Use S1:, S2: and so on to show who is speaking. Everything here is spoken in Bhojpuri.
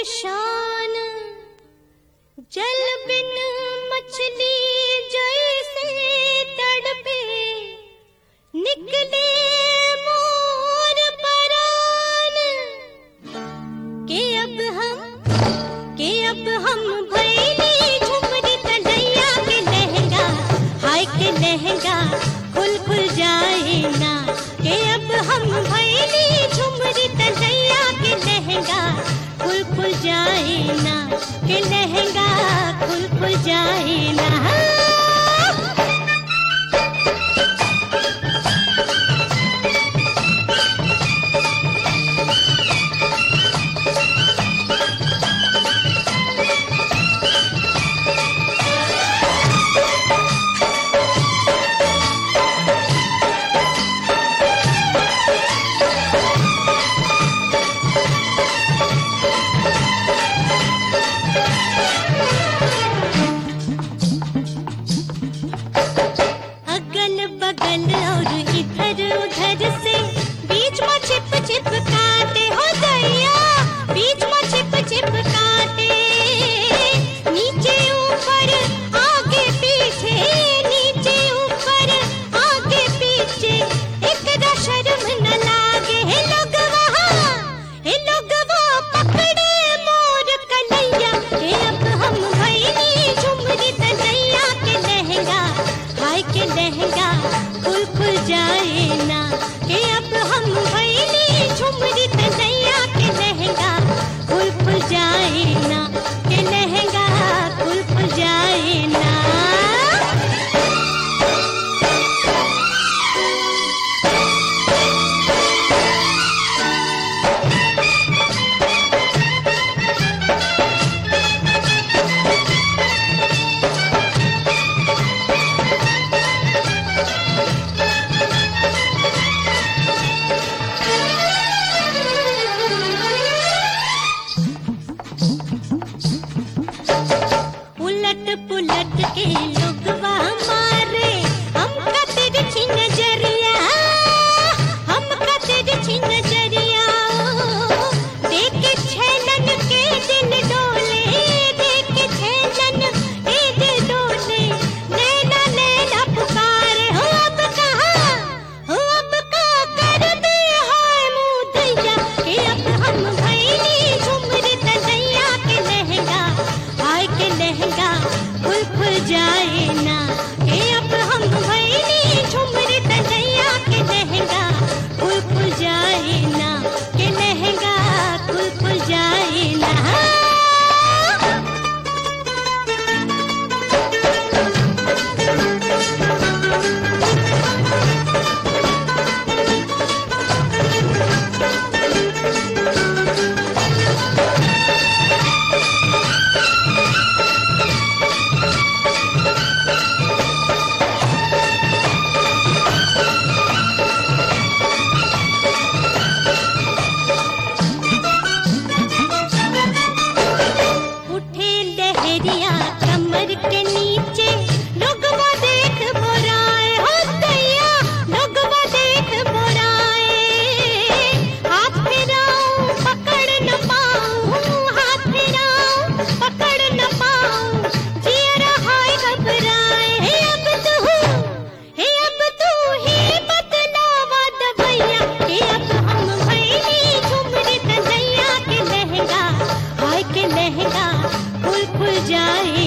S1: शान जल बिन मछली जैसे तड़पे निकले मोर परान के अब हम के अब हम भैली झुमरी तलैया के लहंगा हाय के लहंगा खुल खुल जाए ना के अब हम भैली झुमरी तलैया के लहंगा खुल खुल जाए ना के लहंगा खुल खुल जाए ना अगल बगल और इधर उधर से बीच में छिप छिप काटे हो दैया बीच में छिप छिप काटे नीचे ऊपर आगे पीछे नीचे ऊपर आगे पीछे एक शर्म न लागे हे लोग वहाँ हे लोग पकड़े मोर कलैया हे अब हम भैली झुमरी तलैया के लहंगा हाय के लहंगा खुल खुल जाए ना के अब हम भैली झुमरी तलैया के लहंगा खुल खुल जाए ना के लहंगा खुल खुल जाए ना उलट पुलट के लोगवा मारे हमका तिरछी नजरिया हमका तिरछी नजरिया देख छेलन के दिल डोले देख छेलन के दिल डोले नैना नैना पुकारे हो अब कहाँ हो अब का कर दे हाय मुँह दैया के अब हम भैली झुमरी तलैया के लहंगा हाय के लहंगा खुल खुल जाए ना के अब हम भैली झुमरी तलैया के लहंगा खुल खुल जाए ना के लहंगा खुल खुल जाए ना उठे लहरिया कमर के नीचे लोगवा देख बोराए हो दैया लोगवा देख बोराए हाथ फिराऊं पकड़ न पाऊं हाथ फिराऊं पकड़ न पाऊं जियरा हाय घबराए हे अब तू हे अब तू ही बतलावा दवैया हे अब हम भैली झुमरी तलैया के लहंगा हाय के लहंगा खुल खुल जाए